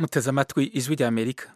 muteze amatwi ijwi rya amerika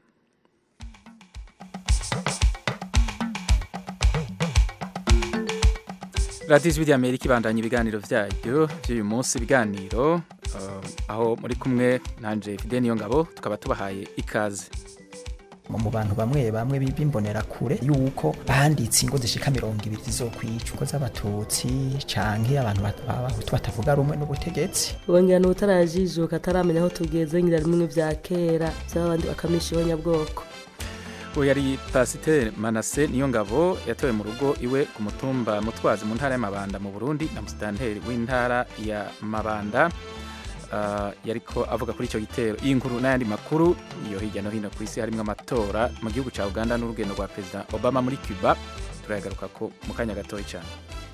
radiyo ijwi rya amerika ibandanya ibiganiro byayo by'uyu munsi ibiganiro uh, aho muri kumwe nanje fide niyo ngabo tukaba tubahaye ikaze mu bantu bamwe bamwe bimbonera kure yuko banditse ingo zishika mirongo ibiri zizokwica uko z'abatutsi canke abantu b'abahutu batavuga rumwe n'ubutegetsi bongera n'utarajijuka ataramenya aho tugeze ngira rimwe vya kera vy'abandi bakamisha ibonyabwoko uwo yari pasiteri manase niyo ngabo yatowe mu rugo iwe ku mutumba mutwazi mu ntara y'amabanda mu burundi na musitanteri w'intara ya mabanda uh, yariko avuga kuri icyo gitero iyi nkuru n'ayandi makuru iyo hirya no hino ku isi harimo amatora mu gihugu cya uganda n'urugendo rwa perezida obama muri cuba turayagaruka ko mu kanya gatoya cyane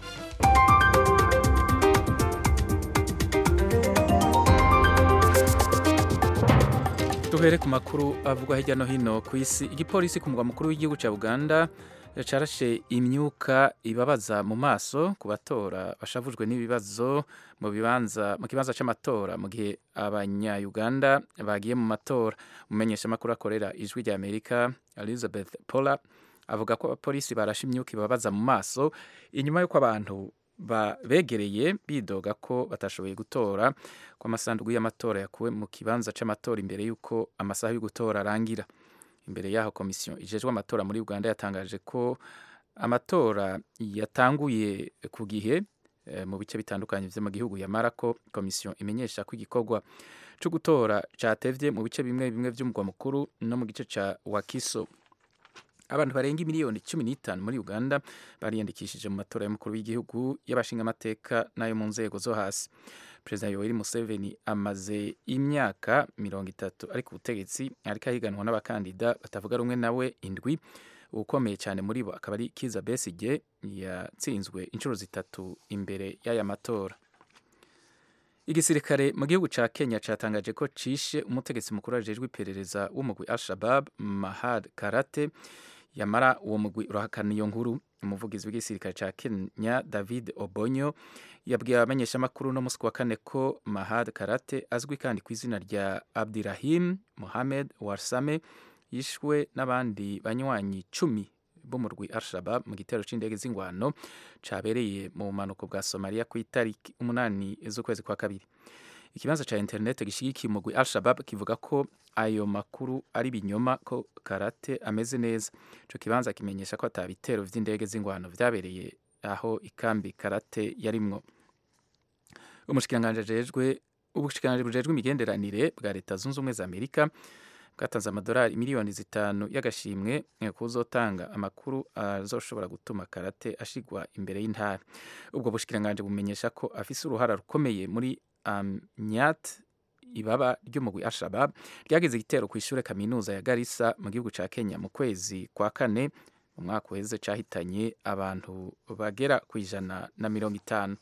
duhere ku makuru avugwa hirya no hino ku isi igipolisi ku mugwa mukuru w'igihugu cya uganda carashe imyuka ibabaza mu maso ku batora bashavujwe n'ibibazo mu bibanza mu kibanza c'amatora mu gihe abanya-uganda bagiye mu matora umumenyeshamakuru akorera ijwi rya amerika elizabeth pola avuga ko abapolisi barashe imyuka ibabaza mu maso inyuma y'uko abantu begereye bidoga ko batashoboye gutora ko amasanduku y'amatora yakuwe mu kibanza c'amatora imbere y'uko amasaha yo gutora arangira imbere yaho komisiyo ijejwe amatora muri uganda yatangaje ko amatora yatanguye ku gihe e, mu bice bitandukanye vyo mu gihugu yamara ko komisiyo imenyesha ko igikorwa co gutora catevye mu bice bimwe bimwe vy'umugwa mukuru no mu gice ca wakiso abantu barenga miliyoni cumi n'itanu muri uganda bariyandikishije mu matora y'umukuru w'igihugu y'abashingamateka n'ayo mu nzego zo hasi perezida yoweri museveni amaze imyaka mirongo itatu ari ku butegetsi ariko ahiganwa n'abakandida batavuga rumwe nawe indwi ukomeye cyane muri bo akaba ari kiza besige yatsinzwe inshuro zitatu imbere y'aya matora igisirikare mu gihugu ca kenya catangaje ko cishe umutegetsi mukuru ajejwe iperereza w'umugwi al-shabab mahad karate yamara uwo mugwi urahakana iyo nkuru umuvugizi w'igisirikare ca kenya david obonyo yabwiye abamenyeshamakuru no musi wa kane ko mahad karate azwi kandi ku izina rya abdirahim mohamed warsame yishwe n'abandi banywanyi cumi b'umurwi al-shabab mu gitero c'indege z'ingwano cabereye mu bumanuko bwa somaliya ku itariki umunani z'ukwezi kwa kabiri ikibanza ca interinete gishigikiye umugwi al-shabab kivuga ko ayo makuru ari binyoma ko karate ameze neza ico kibanza kimenyesha ko ata bitero vy'indege z'ingwano vyabereye aho ikambi karate yarimwo umushikiranganji ajejwe ubushikiranganji bujejwe imigenderanire bwa leta zunze ubumwe za amerika bwatanze amadolari miliyoni zitanu y'agashimwe kuzotanga amakuru azoshobora gutuma karate ashigwa imbere y'intara ubwo bushikiranganji bumenyesha ko afise uruhara rukomeye muri amyat ibaba ry'umugwi al-shabab ryagize igitero ku ishure kaminuza ya garissa mu gihugu ca kenya mu kwezi kwa kane mu mwaka uheze cahitanye abantu bagera ku ijana na mirongo itanu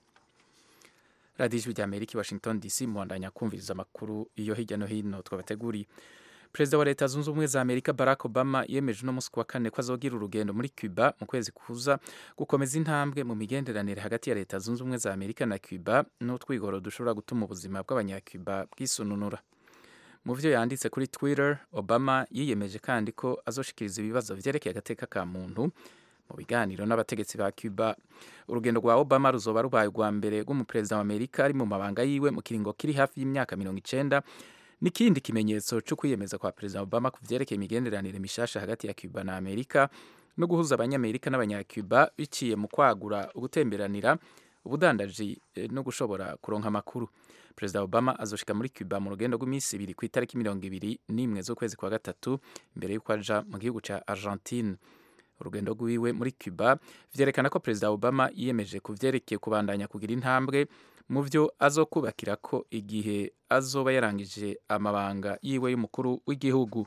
radiyo ijwi rya amerika i washington dc muhandanya kumviriza amakuru iyo hirya no hino twabateguriye perezida wa leta zunze ubumwe za amerika barack obama yemeje uno munsi wa kane ko azogira urugendo muri cuba mu kwezi kuza gukomeza intambwe mu migenderanire hagati ya leta zunze ubumwe za amerika na cuba n'utwigoro dushobora gutuma ubuzima bw'abanyacuba bwisununura mu vyo yanditse kuri twitter obama yiyemeje kandi ko azoshikiriza ibibazo vyerekeye agateka ka muntu mu biganiro n'abategetsi ba cuba urugendo rwa obama ruzoba rubaye rwa mbere rw'umuperezida wa amerika ari mu mabanga yiwe mu kiringo kiri hafi y'imyaka mirongo icenda n'ikindi kimenyetso cyo kwiyemeza kwa perezida obama ku vyerekeye imigenderanire mishasha hagati ya cuba na amerika no guhuza abanyamerika n'abanyacuba biciye mu kwagura ugutemberanira ubudandaji no gushobora kuronka amakuru perezida obama azoshika muri cuba mu rugendo rw'iminsi ibiri ku itariki mirongo ibiri n'imwe z'ukwezi kwa gatatu imbere y'uko aja mu gihugu ca argentine urugendo rwiwe muri cuba vyerekana ko perezida obama yiyemeje ku vyerekeye kubandanya kugira intambwe mu vyo azokubakira ko igihe azoba yarangije amabanga yiwe y'umukuru w'igihugu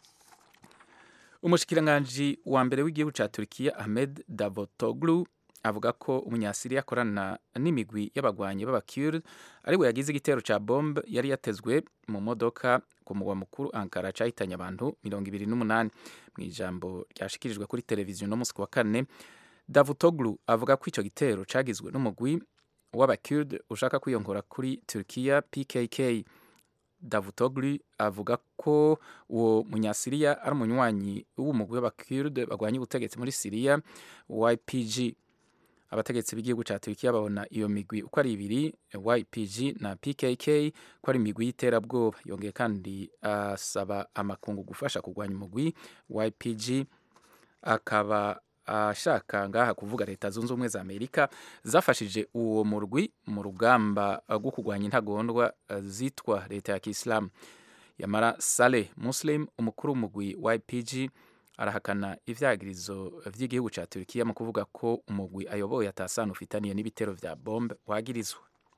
umushikiranganji wa mbere w'igihugu ca Turkiya Ahmed Davutoglu avuga ko umunyasiriya akorana n'imigwi y'abagwanyi b'abakurd ari we yagize igitero ca bombe yari yatezwe mu modoka ku mugwa mukuru Ankara cahitanye abantu mirongo ibiri n'umunani mu ijambo ryashikirijwe kuri televiziyo no musi wa kane Davutoglu avuga ko ico gitero cagizwe n'umugwi w'abakurd ushaka kwiyongora kuri Turkiya PKK davutoglu avuga ko uwo munyasiriya ari umunywanyi w'umugwi w'abakurde barwanya ubutegetsi muri siriya ypg abategetsi b'igihugu cya Turkiya babona iyo migwi uko ari ibiri YPG na PKK ko ari imigwi y'iterabwoba yongeye kandi asaba amakungu gufasha kurwanya umugwi YPG akaba ashaka ngaha kuvuga leta zunze ubumwe za Amerika zafashije uwo murwi mu rugamba rwo kurwanya intagondwa zitwa leta ya Kiislamu Yamara Saleh Muslim umukuru w'umugwi YPG arahakana ivyagirizo vy'igihugu ca Turkiya mu kuvuga ko umugwi ayoboye atasano ufitaniye n'ibitero vya bombe wagirizwa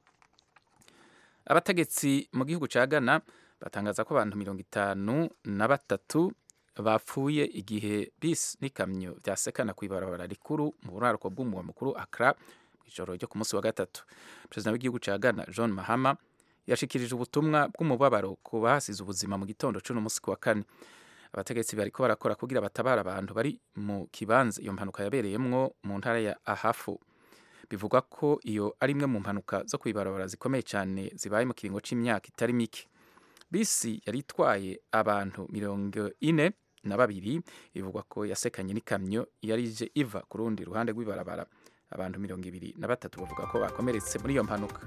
abategetsi mu gihugu ca Ghana batangaza ko abantu mirongo itanu na batatu bapfuye igihe bisi n'ikamyo vyasekana kw'ibarabara rikuru mu buraruko bw'umugwa mukuru Accra ijoro ryo ku munsi wa gatatu perezida w'igihugu ca Ghana John Mahama yashikirije ubutumwa bw'umubabaro ku bahasize ubuzima mu gitondo c'uno munsi ku wa kane abategetsi bariko barakora kugira batabara abantu bari mu kibanza iyo mpanuka yabereyemwo mu ntara ya ahafu bivugwa ko iyo ari imwe mu mpanuka zo kwibarabara zikomeye cyane zibaye mu kiringo c'imyaka itari mike bisi yari itwaye abantu mirongo ine na babiri bivugwa ko yasekanye n'ikamyo yari ije iva ku rundi ruhande rw'ibarabara abantu mirongo ibiri na batatu bavuga ko bakomeretse muri iyo mpanuka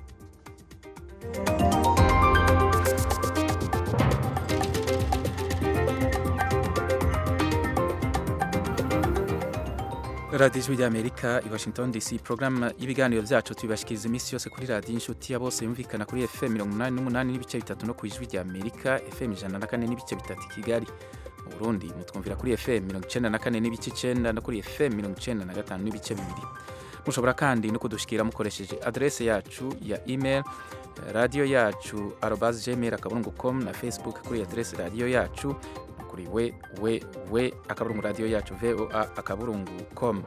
radiyo ijwi ry'amerika i washington dc porogaramu y'ibiganiro byacu tubibashikiriza iminsi yose kuri radiyo inshuti ya bose yumvikana kuri fm mirongo inani n'umunani n'ibice bitatu no ku ijwi ry'amerika fm ijana na kane n'ibice bitatu i kigali mu burundi mutwumvira kuri fm mirongo icenda na kane n'ibice icenda no kuri fm mirongo icenda na gatanu n'ibice bibiri mushobora kandi no kudushikira mukoresheje adrese yacu ya email radiyo yacu arobas gmail akaburungu com na facebook kuri adrese radiyo yacu kuri we we we akaburungu radiyo yacu voa akaburungu com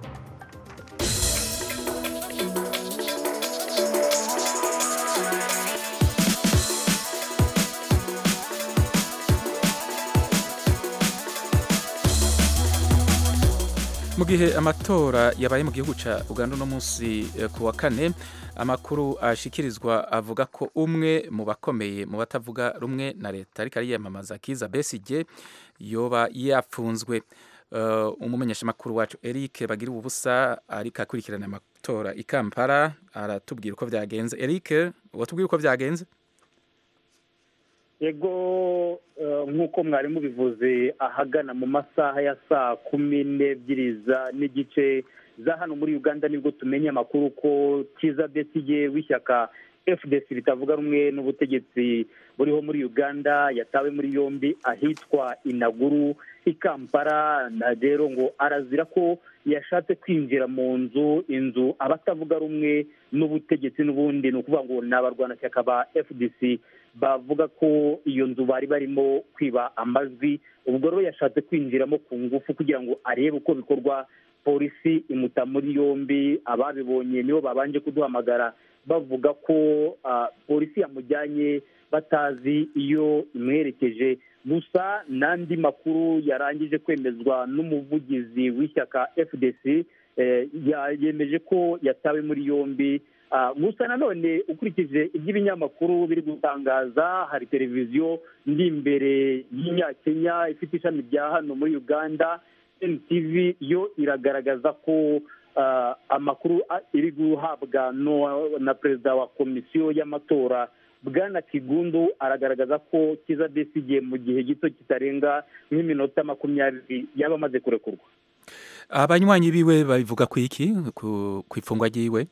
mu gihe amatora yabaye mu gihugu cya uganda uno munsi ku wa kane amakuru ashikirizwa avuga ko umwe mu bakomeye mu batavuga rumwe na leta ariko ariyamamaza kiza besigye yoba yapfunzwe umumenyeshamakuru wacu eric bagira ubusa ariko akurikirana amatora i kampala aratubwira uko byagenze eric watubwira uko byagenze yego nk'uko mwari mubivuze ahagana mu masaha ya saa kumi n'ebyiri n'igice za hano muri uganda nibwo tumenya amakuru ko kiza besigye w'ishyaka fdc ritavuga rumwe n'ubutegetsi buriho muri uganda yatawe muri yombi ahitwa inaguru i kampala na rero ngo arazira ko yashatse kwinjira mu nzu inzu abatavuga rumwe n'ubutegetsi n'ubundi ni ukuvuga ngo ni abarwanashyaka ba fdc bavuga ko iyo nzu bari barimo kwiba amajwi ubwo rero yashatse kwinjiramo ku ngufu kugira ngo arebe uko bikorwa polisi imuta muri yombi ababibonye nibo babanje kuduhamagara bavuga ko polisi yamujyanye batazi iyo imwerekeje gusa n'andi makuru yarangije kwemezwa n'umuvugizi w'ishyaka fdc yemeje ko yatawe muri yombi gusa nanone ukurikije iby'ibinyamakuru biri gutangaza hari televiziyo ndi imbere y'inyakenya ifite ishami rya hano muri uganda NTV yo iragaragaza ko amakuru iri guhabwa na perezida wa komisiyo y'amatora bwana kigundu aragaragaza ko kiza besigye mu gihe gito kitarenga nk'iminota makumyabiri yaba amaze kurekurwa abanywanyi biwe babivuga ku iki ku ifungwa ry'iwe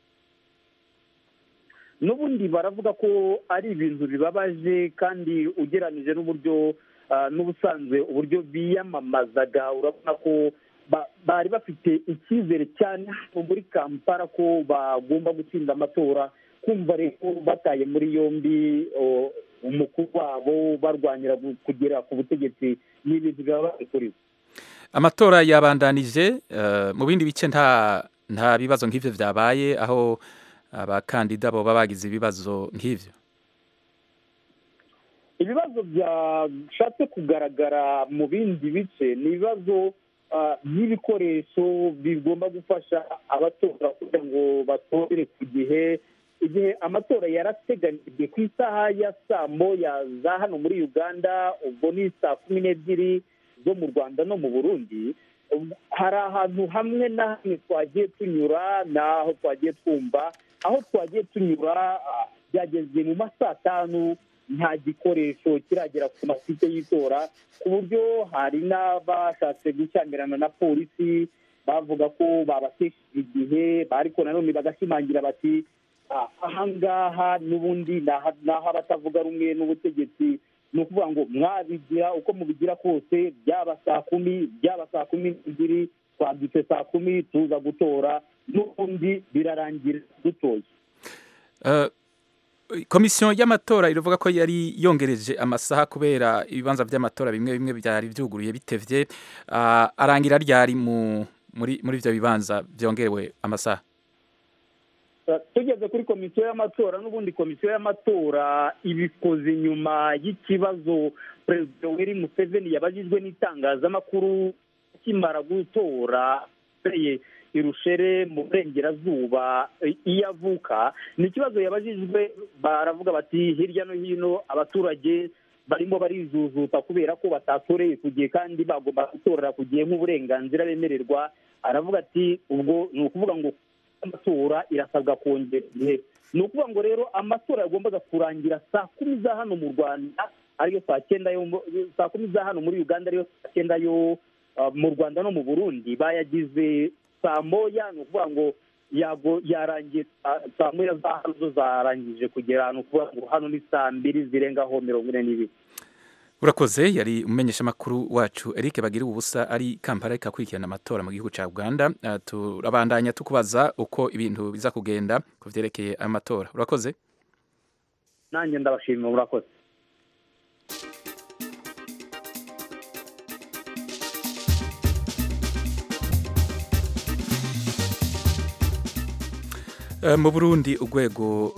n'ubundi baravuga ko ari ibintu bibabaje kandi ugeranije n'uburyo n'ubusanzwe uburyo biyamamazaga urabona ko bari bafite icyizere cyane muri kampala ko bagomba gutsinda amatora kumva rero bataye muri yombi umukuru wabo barwanira kugera ku butegetsi ni ibintu bibabaje kuri bo amatora yabandanije mu bindi bice nta nta bibazo nk'ibyo byabaye aho abakandida baba bagize ibibazo nk'ibyo ibibazo byashatse kugaragara mu bindi bice ni ibibazo by'ibikoresho bigomba gufasha abatora kugira ngo batore ku gihe igihe amatora yarateganijwe ku isaha ya saa moya za hano muri uganda ubwo ni saa kumi n'ebyiri zo mu rwanda no mu burundi hari ahantu hamwe na hamwe twagiye tunyura n'aho twagiye twumva aho twagiye tunyura byageze mu ma saa tanu nta gikoresho kiragera ku masite y'itora ku buryo hari n'abashatse gushyamirana na polisi bavuga ko babatesheje igihe ariko nanone bagashimangira bati ahangaha n'ubundi ni aho abatavuga rumwe n'ubutegetsi ni ukuvuga ngo mwabigira uko mubigira kose byaba saa kumi byaba saa kumi n'ebyiri twabyutse saa kumi tuza gutora n'ubundi birarangira dutoye komisiyo y'amatora iravuga ko yari yongereje amasaha kubera ibibanza by'amatora bimwe bimwe byari byuguruye bitevye arangira ryari muri ibyo bibanza byongerewe amasaha tugeze kuri komisiyo y'amatora n'ubundi komisiyo y'amatora ibikoze nyuma y'ikibazo perezida weri museveni yabajijwe n'itangazamakuru akimara gutora irushere mu burengerazuba iyo avuka ni ikibazo yabajijwe baravuga bati hirya no hino abaturage barimo barijujuta kubera ko batatoreye ku gihe kandi bagomba gutorera ku gihe nk'uburenganzira bemererwa aravuga ati ubwo ni ukuvuga ngo amatora irasabwa kongera igihe ni ukuvuga ngo rero amatora yagombaga kurangira saa kumi za hano mu rwanda ariyo saa cyenda yo saa kumi za hano muri uganda ariyo saa cyenda yo mu rwanda no mu burundi bayagize saa moya ni ukuvuga ngo yago yarangiye saa moya za hano zo zarangije kugera ni ukuvuga ngo hano ni saa mbiri zirengaho mirongo ine n'ibiri urakoze yari umumenyeshamakuru wacu Eric bagira ubusa ari kampala ariko akurikirana amatora mu gihugu cya uganda turabandanya tukubaza uko ibintu biza kugenda ku byerekeye amatora urakoze nanjye ndabashimira murakoze mu burundi urwego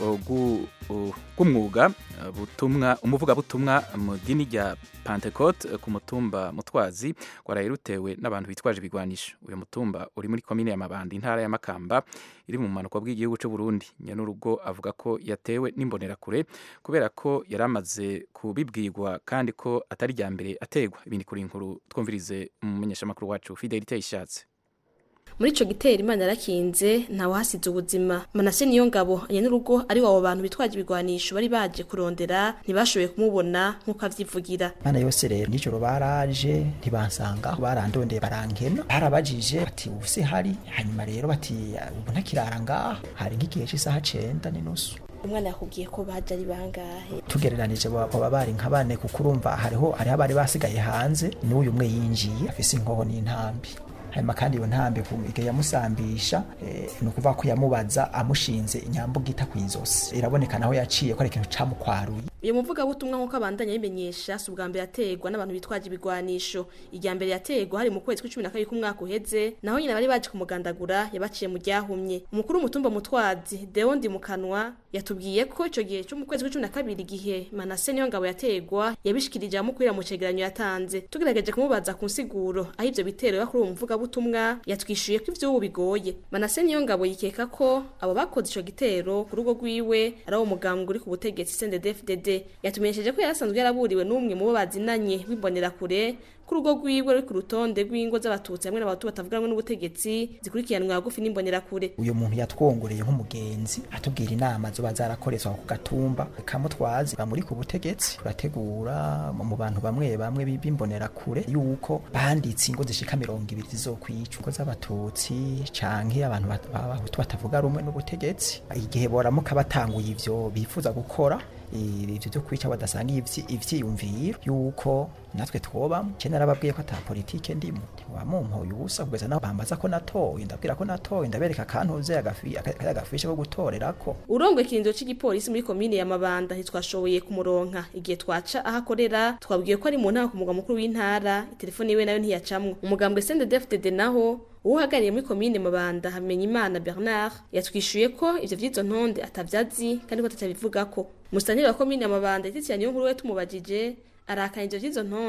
rw'umwuga butumwa umuvugabutumwa mu dini rya pantecote ku mutumba mutwazi waraye rutewe n'abantu bitwaje ibigwanisho uyu mutumba uri muri komine ya mabanda intara ya makamba iri mu mpanuka bw'igihugu cy'u burundi nyanurugo avuga ko yatewe n'imbonerakure kubera ko yari amaze kubibwirwa kandi ko atari rya mbere ategwa ibindi kuri inkuru twumvirize umumenyeshamakuru wacu fidelite ishatse muri ico gitero imana yarakinze ntawe hasize ubuzima manase niyo ngabo anye n'urugo ari wabo bantu bitwaje ibigwanisho bari baje kurondera ntibashoboye kumubona nk'uko avyivugira mana yose rero nijoro baraje ntibansanga barandondeye barankena barabajije bati ubu se hari hanyuma rero bati ubu ntakirara ngaha hari nk'igihe c'isaha cenda n'inusu umwana yakubwiye ko baje ari bangahe tugereranije baba bari nka bane kuko urumva hariho hariho abari basigaye hanze n'uyu umwe yinjiye afise inkoho n'intambi hanyuma kandi iyo ntambi igihe yamusambisha ni ukuvuga ko yamubaza amushinze inyambo gita ku izosi iraboneka naho yaciye ko ari ikintu camukwaruye uyu muvugabutumwa nk'uko abandanya abimenyesha si ubwa mbere yategwa n'abantu bitwaje ibigwanisho irya mbere yategwa hari mu kwezi kw'icumi na kabiri k'umwaka uheze naho nyine bari baje kumugandagura yabaciye mu ryahumye umukuru w'umutumba mutwazi deo ndimukanwa yatubwiye ko ico gihe cyo mu kwezi kw'icumi na kabiri igihe manase niyo ngabo yategwa yabishikirije amukwira mu cegeranyo yatanze tugerageje kumubaza ku nsiguro aho ivyo bitero biba kuri uwo muvugabutumwa yatwishuye ko ivy'ubu bigoye manase niyo ngabo yikeka ko abo bakoze ico gitero ku rugo rwiwe ari abo mugambwe uri ku butegetsi CNDD-FDD yatumenyesheje ko yarasanzwe yaraburiwe n'umwe mu bo bazinanye w'imbonerakure ku rugo rwiwe ruri ku rutonde rw'ingo z'abatutsi hamwe n'abatu batavuga rumwe n'ubutegetsi zikurikiranwa hagufi n'imbonerakure uyu muntu yatwongoreye nk'umugenzi atubwira inama zoba zarakoreshwa ku gatumba kamutwazi bamuri ku butegetsi turategura mu bantu bamwe bamwe b'imbonerakure yuko banditse ingo zishika mirongo ibiri zizokwica ingo z'abatutsi canke abantu b'abahutu batavuga rumwe n'ubutegetsi igihe boramuka batanguye ivyo bifuza gukora ibyo byo kwica badasanga ivyiyumviro yuko natwe twobamo je narababwiye ko ata politike ndimo ntiwamumpoye ubusa kugeza naho bambaza ko natoye ndabwira ko natoye ndabereka akantuze agafishe ko gutorerako urongo ikirindiro c'igipolisi muri komine ya mabanda ntitwashoboye kumuronka igihe twaca aho akorera twabwiye ko ari mu ntara ku mugwa mukuru w'intara telefone yiwe nayo ntiyacamwo umugambwe CNDD-FDD naho uhagarariye muri komine mabanda hamenya imana bernard yatwishuye ko ivyo vy'izo ntonde atavyazi kandi ko atatabivugako musitanteri wa komine ya mabanda yititsiranye nkuru we tumubajije arakana ivyo vy'izo ntonde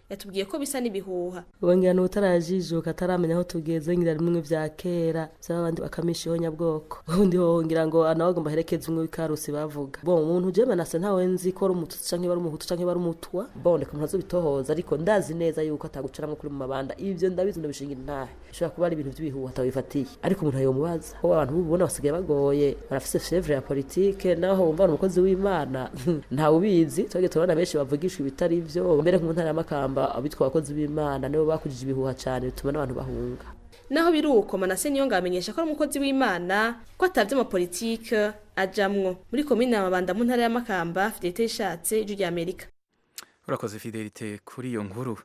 yatubwiye ko bisa n'ibihuha wongera n'utarajijuka ataramenya aho tugeze ngira rimwe vya kera vy'abandi bakamisha ihonyabwoko ubundi wongira ngo nawe agomba aherekeze umwe w'ikarusi bavuga bon umuntu je manase ntawe nzi ko ari umututsi canke bari umuhutu canke bari umutwa bon reka umuntu azobitohoza ariko ndazi neza yuko atagucaramwo kuri mu mabanda ivyo ndabizi ndabishinga intahe bishobora kuba ari ibintu vy'ibihuha atabifatiye ariko umuntu ayomubaza ko abantu bubona basigaye bagoye barafise chevre ya politike naho wumva ari umukozi w'imana ntawe ubizi twege turabona benshi bavugishwa ibitari vyo mbere nko mu ntara y'amakamba abitwa abakozi b'imana nibo bakujije ibihuha cane bituma n'abantu bahunga naho biri uko manase niyo ngamenyesha ko ari umukozi w'imana ko atavye amapolitike ajamwo muri komine amabanda mu ntara y'amakamba fidelite yishatse ijwi rya amerika urakoze fidelite kuri iyo nkuru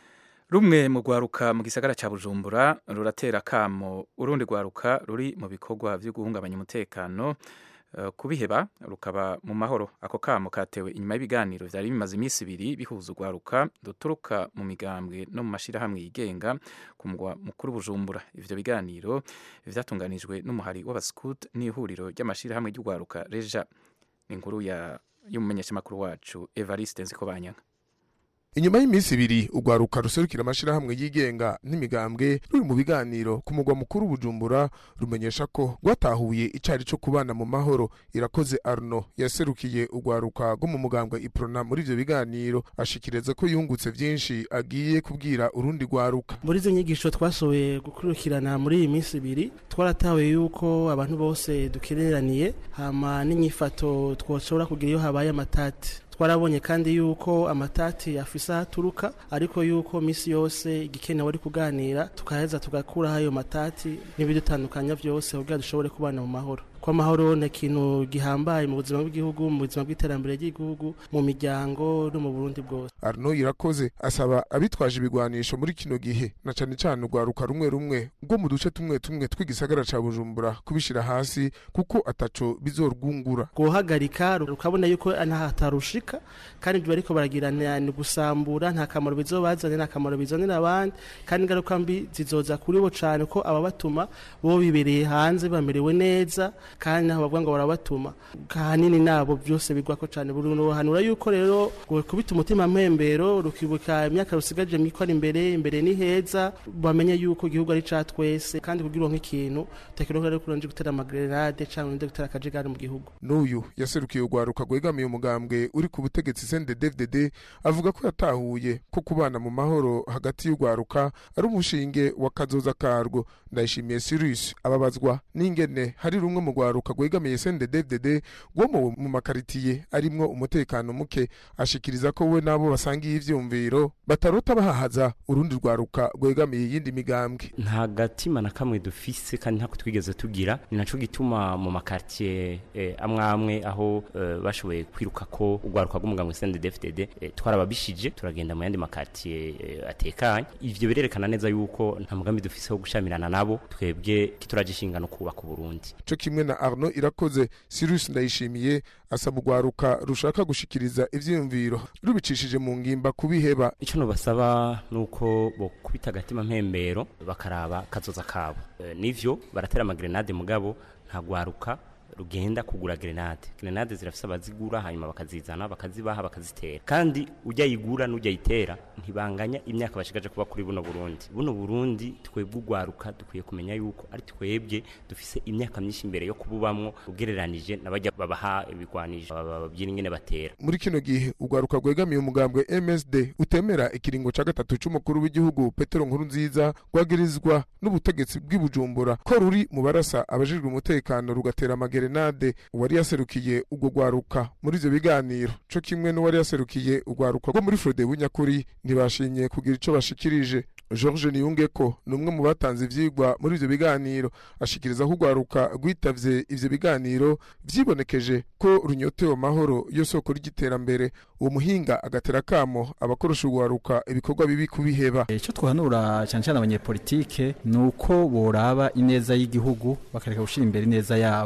rumwe mu rwaruka mu gisagara cya bujumbura ruratera akamo urundi rwaruka ruri mu bikorwa byo guhungabanya umutekano eh, kubiheba rukaba mu mahoro ako kamo katewe inyuma y'ibiganiro byari bimaze iminsi ibiri bihuza urwaruka ruturuka mu migambwe no mu mashyirahamwe yigenga ku mugwa mukuru bujumbura ivyo biganiro vyatunganijwe n'umuhari w'abascout n'ihuriro ry'amashyirahamwe ry'urwaruka reja ni inkuru ya y'umumenyeshamakuru wacu evariste nzikobanyanga inyuma y'iminsi ibiri urwaruka ruserukira amashirahamwe yigenga n'imigambwe ruri mu biganiro ku mugwa mukuru bujumbura rumenyesha ko rwatahuye icari co kubana mu mahoro irakoze arno yaserukiye urwaruka rwo mu mugambwe iprona muri ivyo biganiro ashikiriza ko yungutse vyinshi agiye kubwira urundi rwaruka muri izo nyigisho twashoboye gukurikirana muri iyi minsi ibiri twaratawe yuko abantu bose dukereraniye hama n'inyifato twoshobora kugira iyo habaye amatati twarabonye kandi yuko amatati afise aho aturuka ariko yuko misi yose igikenewe ari kuganira tukaheza tugakuraho ayo matati n'ibidutandukanya vyose kugira dushobore kubana mu mahoro ko amahoro ni ikintu gihambaye mu buzima bw'igihugu mu buzima bw'iterambere ry'igihugu mu miryango no mu burundi bwose arno irakoze asaba abitwaje ibigwanisho muri kino gihe na cane cane urwaruka rumwe rumwe rwo mu duce tumwe tumwe tw'igisagara ca bujumbura kubishira hasi kuko ataco bizorwungura guhagarika rukabona yuko ntahatarushika kandi ibyo bariko baragirana ni gusambura nta kamaro bizobazanira nta kamaro bizanira abandi kandi ingaruka mbi zizoza kuri bo cane ko ababatuma bo bibereye hanze bamerewe neza kandi naho bavuga ngo barabatuma kahanini nabo byose bigwako cane buruhanura yuko rero kubita umutima mpembero rukibuka imyaka rusigaje mwiko ari imbere imbere ni heza bamenye yuko igihugu ari ca twese kandi kugira uronke ikintu utakironka rero kuranje gutera amagrenade canke urinde gutera akajagari mu gihugu n'uyu yaserukiye urwaruka rwegamiye umugambwe uri ku butegetsi CNDD-FDD avuga ko yatahuye ko kubana mu mahoro hagati y'urwaruka ari umushinge wa kazoza karwo ndayishimiye Cyrus ababazwa n'ingene hari rumwe mu rwaruka rwegamiye CNDD-FDD rwo mu mu makaritiye arimwo umutekano muke ashikiriza ko we nabo basangiye ivyumviro batarota bahahaza urundi rwaruka rwegamiye iyindi migambwe nta gatima na kamwe dufise kandi ntako twigeze tugira ni naco gituma mu makartier eh, amwe amwe aho eh, bashoboye kwiruka ko urwaruka rw'umugambwe CNDD-FDD eh, twarababishije turagenda mu yandi makartier eh, atekanye ivyo birerekana neza yuko nta mugambi dufise wo gushamirana nabo twebwe kituraje inshingano kubaka Burundi co kimwe na Arno irakoze Cyrus ndayishimiye asaba urwaruka rushaka gushikiriza ivyiyumviro rubicishije mu ngimba kubiheba icyo nubasaba nuko bokubita agatima mpembero bakaraba kazoza kabo e, nivyo baratera amagrenade mugabo nta gwaruka rugenda kugura grenade grenade zirafise abazigura hanyuma bakazizana bakazibaha bakazitera kandi ujya yigura n'ujya yitera ntibanganya imyaka bashigaje kuba kuri buno Burundi buno Burundi twebwe ugwaruka dukwiye kumenya yuko ari twebwe dufise imyaka myinshi imbere yo kububamwo ugereranije n'abajya babaha ibigwanisho babyina ingene batera muri kino gihe urwaruka rwegamiye umugambwe MSD utemera ikiringo ca gatatu c'umukuru w'igihugu Petero Nkurunziza rwagirizwa n'ubutegetsi bw'ibujumbura ko ruri mu barasa abajejwe umutekano rugatera amagerenade uwari yaserukiye urwo rwaruka muri ivyo biganiro co kimwe n'uwari yaserukiye urwaruka rwo muri Frode bunyakuri ntibashimye kugira ico bashikirije George Niyungeko ni umwe mu batanze ivyigwa muri ivyo biganiro ashikiriza ko urwaruka rwitavye ivyo biganiro vyibonekeje ko runyotewe amahoro yo soko ry'iterambere uwo muhinga agatera kamo abakoresha urwaruka ibikorwa bibi kubiheba icyo twahanura cyane cyane abanyepolitike ni uko boraba ineza y'igihugu bakareka gushyira imbere ineza yabo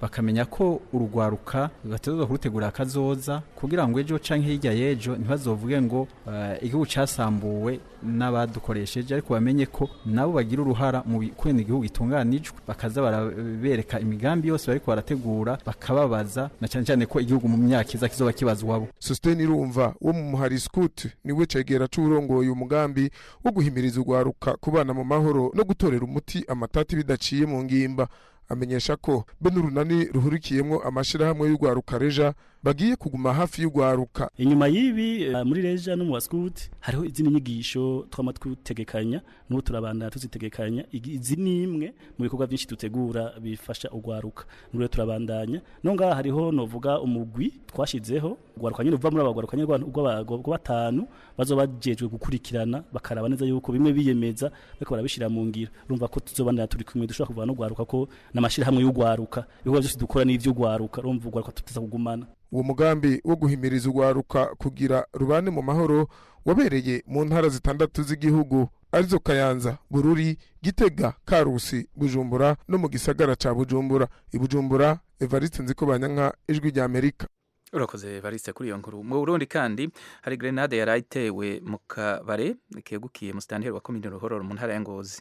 bakamenya ko urugwaruka rugatezwa kurutegura akazoza kugira ngo ejo canke hirya y'ejo ntibazovuge ngo uh, igihugu casambuwe n'abadukoresheje ariko bamenye ko nabo bagira uruhara mu kwenda igihugu gitunganijwe bakaza barabereka imigambi yose bariko barategura bakababaza na cyane cyane ko igihugu mu myaka iza kizoba kibazwabo Sustain Irumva wo mu muhari Scout niwe cegera c'uburongoye umugambi wo guhimiriza urwaruka kubana mu mahoro no gutorera umuti amatati bidaciye mu ngimba amenyesha ko be n'urunani ruhurikiyemwo amashirahamwe y'urwaruka reja bagiye kuguma hafi y'urwaruka inyuma y'ibi uh, muri reja no mu wascout hariho izindi nyigisho twama twutegekanya n'ubu turabandana tuzitegekanya izi nimwe mu bikorwa byinshi dutegura bifasha urwaruka n'ubu turabandanya no ngaha hariho novuga umugwi twashizeho urwaruka nyine uva muri abagwaruka nyine rw'abagwa batanu bazoba bajejwe gukurikirana bakaraba neza yuko bimwe biyemeza bariko barabishira mu ngiro urumva ko tuzobandana turi kumwe dushobora kuvana n'urwaruka ko n'amashirahamwe y'urwaruka ibikorwa byose dukora n'ivy'urwaruka urumva urwaruka tuteza kugumana uwo mugambi wo guhimiriza urwaruka kugira rubane mu mahoro wabereye mu ntara zitandatu z'igihugu arizo kayanza bururi gitega karusi bujumbura no mu gisagara ca bujumbura ibujumbura evariste nziko banyanka ijwi rya amerika urakoze evariste kuri iyo nkuru mu burundi kandi hari grenade yari itewe mu kabare kegukiye mu sitanteri wa komine ruhororo mu ntara ya ngozi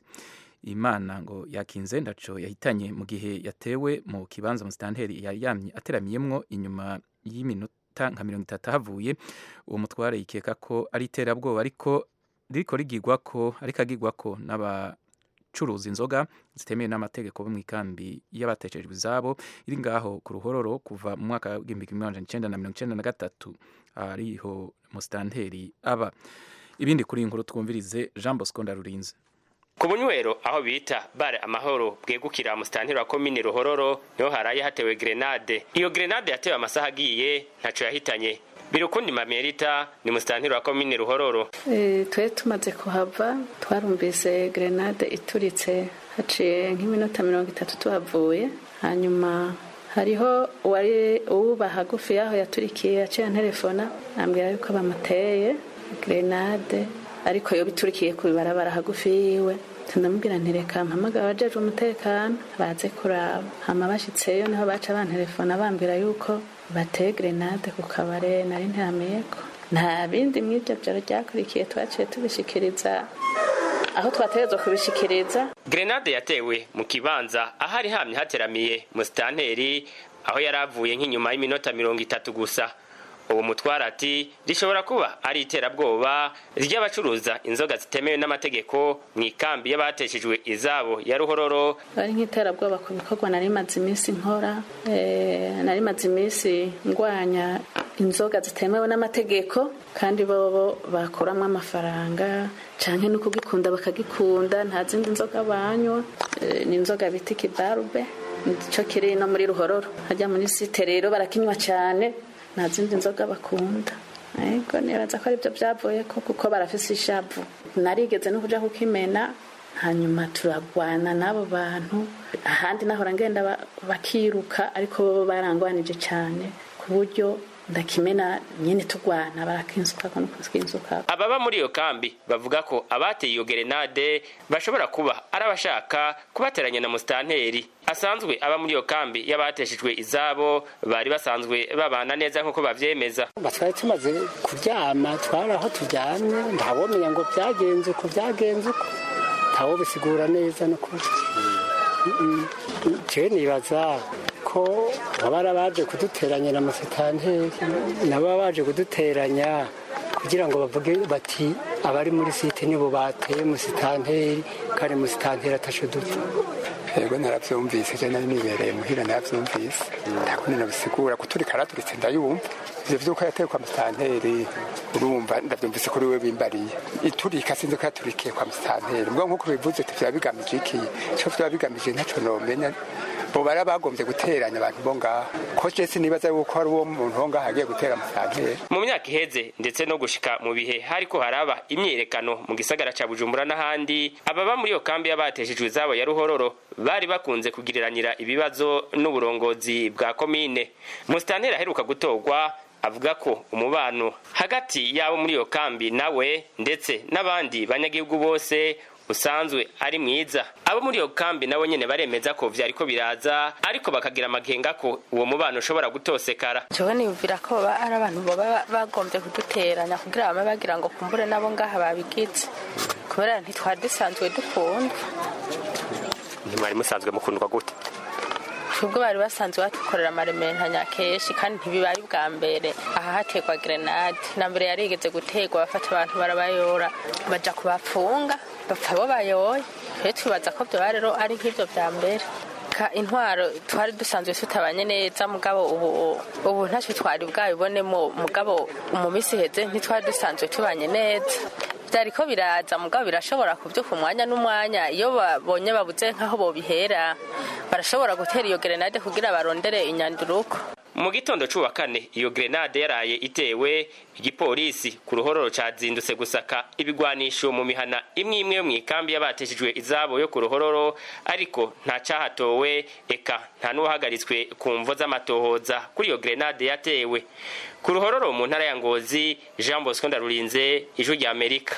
imana ngo yakinze ndaco yahitanye mu gihe yatewe mu kibanza mu sitanteri yari ateramiyemwo inyuma y'iminota nka mirongo itatu havuye uwo mutware yikeka ko ari iterabwoba ariko ririko rigirwa ko ariko agirwa ko n'abacuruza inzoga zitemewe n'amategeko bo mu ikambi y'abateshejwe izabo iri ngaho ku ruhororo kuva mu mwaka w'igihumbi kimwe amajana icenda na mirongo icenda na gatatu ariho musitanteri aba ibindi kuri iyi nkuru twumvirize jean bosco ndarurinze ku bunywero aho bita bare amahoro bwegukira musitanteri wa komine ruhororo niho haraye hatewe grenade iyo grenade yatewe amasaha agiye ntaco yahitanye birukundi mamerita ni musitanteri wa komine ruhororo e, twe tumaze kuhava twarumvise grenade ituritse haciye nk'iminota mirongo itatu tuhavuye hanyuma hariho uwari uwuba hagufi yaho yaturikiye yaciye telefona ambwira yuko bamuteye grenade ariko yo biturikiye ku bibarabara hagufi yiwe ndamubwira ntireka mpamagara abajejwe umutekano baze kuraba hama bashitseyo niho baca bantelefona bambwira yuko bateye grenade ku kabare nari ntirameyeko nta bindi mw'ibyo byaro ryakurikiye twaciye tubishikiriza aho twategerezwa kubishikiriza grenade yatewe mu kibanza ahari hamye hateramiye musitanteri aho yari avuye nk'inyuma y'iminota mirongo itatu gusa ubu mutwara ati rishobora kuba ari iterabwoba ry'abacuruza inzoga zitemewe n'amategeko mu ikambi y'abateshejwe izabo ya ruhororo ari nk'iterabwoba ku bikorwa nari maze iminsi nkora nari maze iminsi ndwanya inzoga zitemewe n'amategeko kandi bobo bakuramo amafaranga canke no kugikunda bakagikunda nta zindi nzoga banywa ni inzoga bita ikibarube nico kiri no muri ruhororo hajya muri site rero barakinywa cyane nta zindi nzoga bakunda ariko nibaza ko aribyo byavuye ko kuko barafise ishavu narigeze no kuja kukimena hanyuma turagwana n'abo bantu ahandi nahora ngenda bakiruka ariko bo barangwanije cyane ku buryo ndakimena nyene tugwana barakinsuka ko nukinsuka ababa muri iyo kambi bavuga ko abateye iyo gerenade bashobora kuba ari abashaka kubateranya na musitanteri asanzwe aba muri iyo kambi y'abateshejwe izabo bari basanzwe babana neza nk'uko bavyemeza twari tumaze kuryama twari aho turyamye ntawomenya ngo byagenze uko byagenze uko ntawo bisigura neza no kuri jewe nibaza ko baba baje kuduteranya na musitanteri nabo baje kuduteranya kugira ngo bavuge bati abari muri site nibo bateye musitanteri kandi musitanteri atashe dupfa yego narabyumvise je nari nibereye muhira narabyumvise ndakundi nabisigura kuturika araturitse ndayumva ivyo vyuko yatewe kwa musitanteri urumva ndavyumvise kuri we bimbariye iturika sinzi ko yaturikiye kwa musitanteri mbwa nk'uko bivuze ati vyaba bigamije iki ico vyaba bigamije ntaco nomenya bo bari bagombye guteranya abantu bo ngaho ko jesi nibaza yuko hari uwo muntu wo ngaho agiye gutera musitanteri mu myaka iheze ndetse no gushika mu bihe hariko haraba imyiyerekano mu gisagara ca bujumbura n'ahandi ababa muri iyo kambi y'abateshejwe izabo ya ruhororo bari bakunze kugiriranira ibibazo n'uburongozi bwa komine musitanteri aheruka gutorwa avuga ko umubano hagati y'abo muri iyo kambi nawe ndetse n'abandi banyagihugu bose usanzwe ari mwiza abo muri iyo kambi nabo nyene baremeza ko vyariko biraza ariko bakagira amakenga ko uwo mubano ushobora gutosekara jewe niyumvira ko baba ari abantu baba bagombye kuduteranya kugira bame bagira ngo kumbure nabo ngaha babigize kubera ntitwari dusanzwe dukunda ntimwari musanzwe mukundwa gute ubwo bari basanzwe batukorera amarementanya kenshi kandi ntibibari bwa mbere aha hategwa grenade na mbere yarigeze gutegwa bafata abantu barabayora baja kubapfunga bapfa bo bayoye rero twibaza ko vyoba rero ari nk'ivyo vya mbere ka intwaro twari dusanzwe tutabanye neza mugabo ubu ubu ntacyo twari bwabibonemo mugabo mu minsi iheze ntitwari dusanzwe tubanye neza byariko biraza mugabo birashobora kubyuka umwanya n'umwanya iyo babonye babuze nk'aho bobihera barashobora gutera iyo grenade kugira barondere inyanduruko mu gitondo c'uwa kane iyo grenade yaraye itewe igipolisi ku ruhororo cazindutse gusaka ibigwanisho mu mihana imwe imwe yo mw'ikambi y'abateshejwe izabo yo ku ruhororo ariko nta cahatowe eka nta n'uwahagaritswe ku mvo z'amatohoza kuri iyo grenade yatewe ku ruhororo mu ntara ya ngozi jean bosco ndarurinze ijwi rya amerika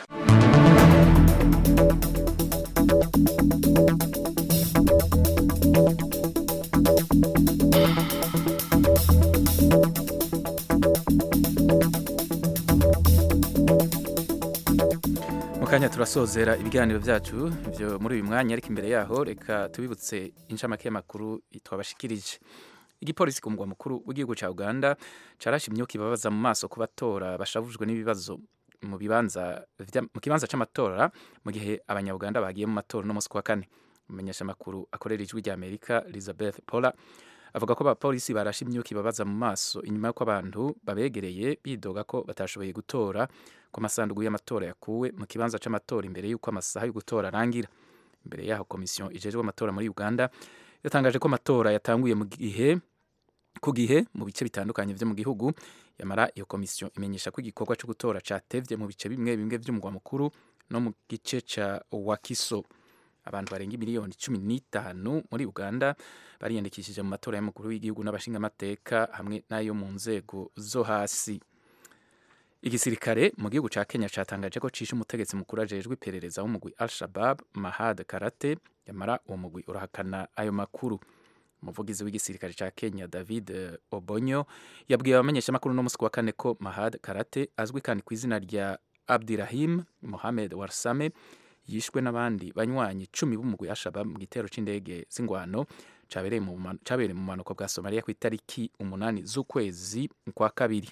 mu kanya turasozera ibiganiro byacu byo muri uyu mwanya ariko imbere yaho reka tubibutse inshamake y'amakuru twabashikirije igipolisi ku mugwa mukuru w'igihugu cya uganda carashe imyuka ibabaza mu maso ku batora bashavujwe n'ibibazo mu bibanza vya- mu kibanza c'amatora mu gihe abanyabuganda bagiye mu matora no musi kwa kane umumenyesha amakuru akorera ijwi rya amerika elizabeth pola avuga ko abapolisi barashe imyuka ibabaza mu maso inyuma y'uko abantu babegereye bidoga ko batashoboye gutora ko amasanduku y'amatora yakuwe mu kibanza c'amatora imbere y'uko amasaha yo gutora arangira imbere yaho komisiyo ijejwe amatora muri uganda yatangaje ko amatora yatanguye mu gihe ku gihe mu bice bitandukanye vyo mu gihugu yamara iyo komisiyo imenyesha ko igikorwa cyo gutora catevye mu bice bimwe bimwe vy'umugwa mukuru no mu gice ca wakiso abantu barenga miliyoni cumi n'itanu muri uganda bariyandikishije mu matora y'umukuru w'igihugu n'abashingamateka hamwe n'ayo mu nzego zo hasi igisirikare mu gihugu ca kenya catangaje ko cishe umutegetsi mukuru ajejwe iperereza w'umugwi al shabab mahad karate yamara uwo mugwi urahakana ayo makuru umuvugizi w'igisirikare ca kenya david eh, obonyo yabwiye abamenyeshamakuru no musi wa kane ko mahad karate azwi kandi ku izina rya abdirahim mohamed warsame yishwe n'abandi banywanyi cumi b'umugwi ashabab mu gitero c'indege z'ingwano cabereye mu ma- cabereye mu manuko bwa somaliya ku itariki umunani z'ukwezi kwa kabiri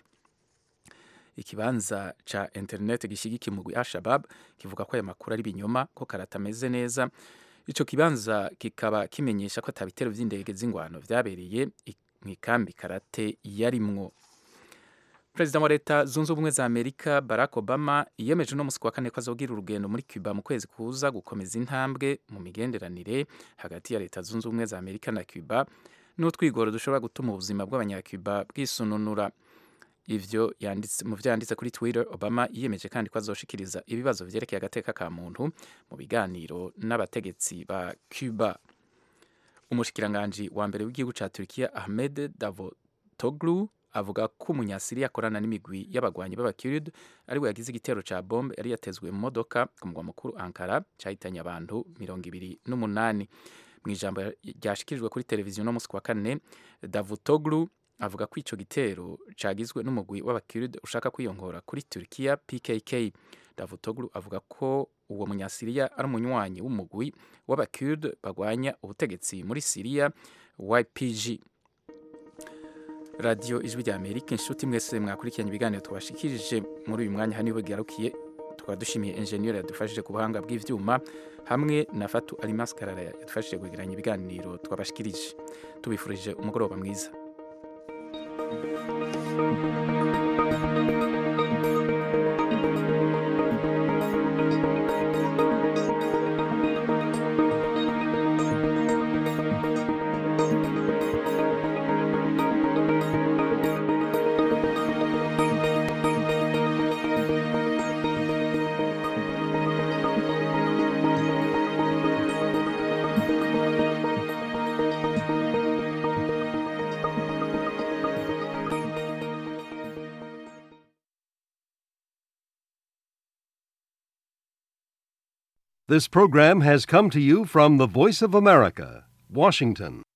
ikibanza ca internet gishigikiye umugwi Al-Shabab kivuga ko aya makuru ari binyoma ko karata ameze neza ico kibanza kikaba kimenyesha ko atabitero vy'indege z'ingwano vyabereye i- mw'ikambi karate yarimwo perezida wa leta zunze ubumwe za amerika barack obama yiyemeje uno musi ku wa kane ko azogira urugendo muri cuba mu kwezi kuza gukomeza intambwe mu migenderanire hagati ya leta zunze ubumwe za amerika na cuba n'utwigoro dushobora gutuma ubuzima bw'abanyacuba bwisununura ivyo yanditse mu vyo yanditse kuri twitter obama yiyemeje kandi ko azoshikiriza ibibazo vyerekeye agateka ka muntu mu biganiro n'abategetsi ba cuba umushikiranganji wa mbere w'igihugu ca turkiya ahmed davutoglu avuga ko umunyasiriya akorana n'imigwi y'abagwanyi b'abakurd ariwe yagize igitero ca bombe yari yatezwe mu modoka ku mugwa mukuru ankara cahitanye abantu mirongo ibiri n'umunani mu ijambo ryashikirijwe kuri televiziyo no musi wa kane davutoglu avuga ko ico gitero cagizwe n'umugwi w'abakurd ushaka kwiyongora kuri turkiya pkk davutoglu avuga ko uwo munyasiriya ari umunywanyi w'umugwi w'abakurd bagwanya ubutegetsi muri siriya ypg radiyo ijwi rya amerika inshuti mwese mwakurikiranye ibiganiro twashikirije muri uyu mwanya hano bigarukiye tukaba dushimiye enjeniyeri yadufashije ku buhanga bw'ivyuma hamwe na fatu alimas karara yadufashije kwegeranya ibiganiro twabashikirije tubifurije umugoroba mwiza This program has come to you from the Voice of America, Washington.